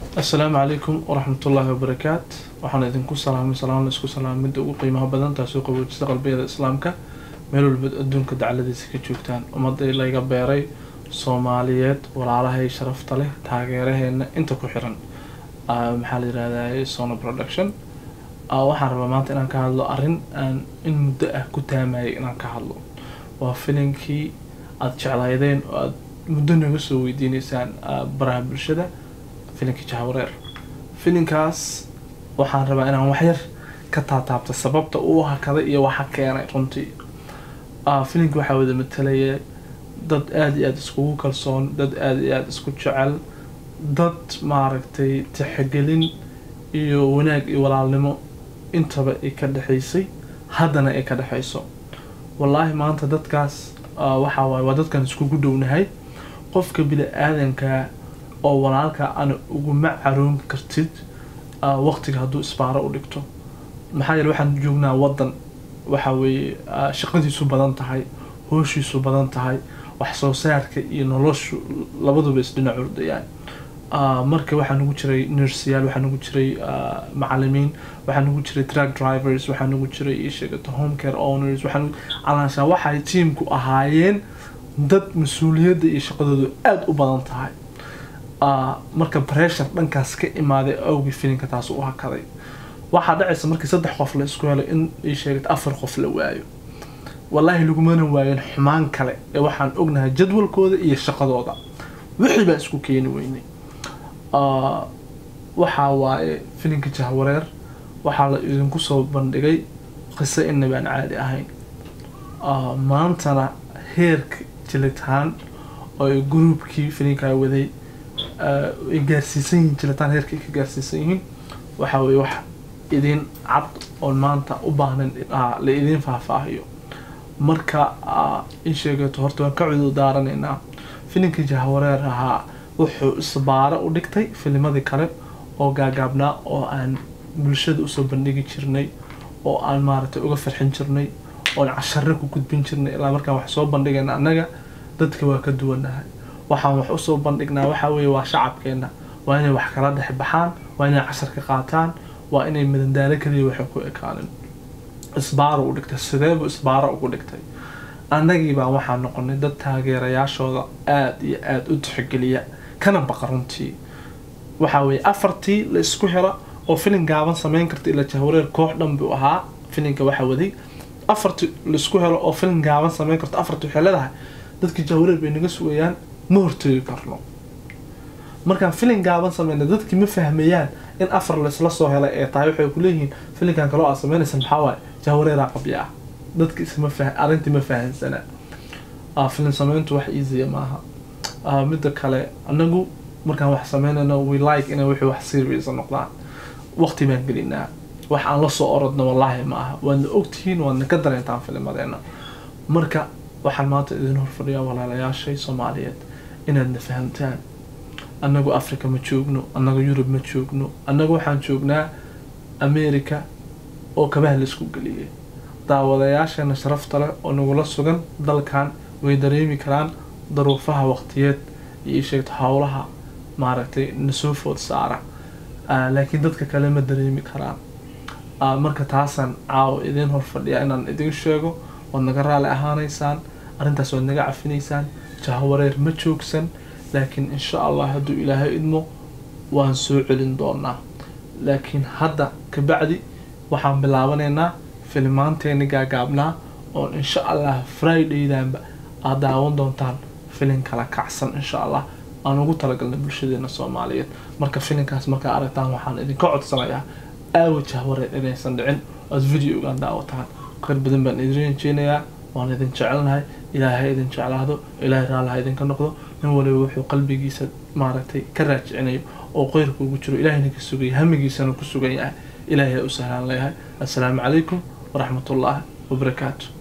assalaamu calaykum waraxmatullaahi wabarakaat waxaan idinku salaamay salaan la isku salaamay midda ugu qiimaha badan taasoo qaboojisa qalbiyada islaamka meel walba adduunka dacladiisa ka joogtaan ummadii layga beeray soomaaliyeed walaalahay sharafta leh taageeraheena inta ku xiran maxaa la yirahdaa sono production waxaan rabaa maanta inaan ka hadlo arrin aan in muddo ah ku taamayay inaan ka hadlo waa filinkii aada jeclaydeen oo aada muddo naga soo weydiineysaan baraha bulshada filinkii jahawareer filinkaas waxaan rabaa inaan waxyar ka taataabta sababta uu hakaday iyo waxa keenay runtii filinka waxaa wada matalaya dad aada iyo aada iskugu kalsoon dad aada iyo aada isku jecel dad maaragtay tixgelin iyo wanaag iyo walaalnimo intaba ay ka dhexaysay haddana ay ka dhexayso wallaahi maanta dadkaas waxaa waaye waa dadkan iskugu dhownahay qofka bini-aadanka oo walaalka ana uguma caroon kartid waqtiga hadduu isbaaro u dhigto maxaa yeele waxaan joognaa waddan waxa weeye shaqadiisu badan tahay hooshiisu badan tahay wax soo saarka iyo noloshu labaduba isdhinac ordayaan marka waxaa nagu jiray nursiyaal waxaa nagu jiray macalimiin waxaa nagu jiray track drivers waxaa nagu jiray isheegata home care owners waxaa calaashaan waxay tiimku ahaayeen dad mas-uuliyadda iyo shaqadoodu aada u badan tahay marka pressure dhankaas ka imaaday awgii filinka taas u hakaday waxaa dhacaysa markii saddex qof la isku helo in ay sheegata afar qof la waayo wallaahi lagumana waayan xumaan kale ee waxaan ognahay jadwalkooda iyo shaqadooda wixii baa isku keeni weynay waxaa waaye filinka jahwareer waxaa la idinku soo bandhigay qiso inaba aan caadi ahayn maantana heerka jilitaan oo ay gruubkii filinkaa waday ay gaarsiisan yihiin jilitaan heerka ay ka gaarsiisan yihiin waxaa weye wax idin cad oon maanta u baahnan la idiin faahfaahiyo marka in sheegato horta waan ka cudur daaranaynaa filimkii jahwareer ahaa wuxuu isbaaro u dhigtay filimadii kale oo gaagaabnaa oo aan bulshada usoo bandhigi jirnay oo aan maaragtay uga farxin jirnay oon cashare ku gudbin jirnay ilaa markaan wax soo bandhigayna annaga dadka waa ka duwanahay waxaan wax usoo bandhignaa waxaa weeye waa shacabkeena waa inay wax kala dhex baxaan waa inay cashar ka qaataan waa inay madandaalo kaliya waxay ku ekaanin isbaaro u dhigtay sideebu isbaaro ugu dhigtay annagii baa waxaa noqonay dad taageerayaashooda aada iyo aada u tixgeliya kana baqa runtii waxaa weeye afartii la isku helo oo filin gaaban sameyn karta ila jahwareer koox dhan buu ahaa filinka waxaa waday afartii laisku helo oo filin gaaban sameyn karto afartii waxay leedahay dadkii jahwareer bay naga sugayaan ma hortoogi karno markaan filin gaaban sameyna dadkii ma fahmayaan in afar laisla soo helay ee tahay waxay kuleeyihiin filinkan kaloo aad sameynaysa maxaa waaye jahwareeraa qabya ah dadki isma fah arrintii ma fahansana filin sameyntu wax easya maaha midda kale anagu markaan wax sameynayno we like inay wixii wax serious noqdaan waqti baan gelinaa wax aan lasoo orodno wallaahi ma aha waadna ogtihiin waadna ka dareentaan filimadeena marka waxaan maanta idin horfadhiyaa walaalayaashay soomaaliyeed inaadna fahamtaan annagu africa ma joogno annagu yurub ma joogno annagu waxaan joognaa america oo kabaha laisku geliyay daawadayaasheena sharafta leh oo nagula sugan dalkan way dareemi karaan daruufaha waqtiyeed iyo sheegto howlaha maaragtay nasoo food saara laakiin dadka kale ma dareemi karaan marka taasaan caawo idiin horfadhiyaa inaan idin sheego waad naga raali ahaanaysaan arrintaas waad naga cafinaysaan jahwareer ma joogsan laakiin insha allah hadduu ilaahay idmo waan soo celin doonaa laakiin hadda kabacdi waxaan bilaabanaynaa filimaanteeni gaagaabnaa oon insha allah fridaydanba aad daawan doontaan filin kala kacsan insha allah aan ugu talagalnay bulshadeena soomaaliyeed marka filinkaas markaa aragtaan waxaan idinka codsanayaa aawa jahwareer inaysan dhicin oad videogaan daawataan kheyr badan baan idin rajeynayaa waan idin jecelnahay ilaahay idin jeclaado ilaahay raalaha idinka noqdo nin waliba wuxuu qalbigiisa maaragtay ka raajicinayo oo qeyrka ugu jiro ilaahayna ka sugaya hamigiisana ku sugan yahay ilaahay u sahlaan leeyahay assalaamu calaykum waraxmat ullaahi wabarakaatu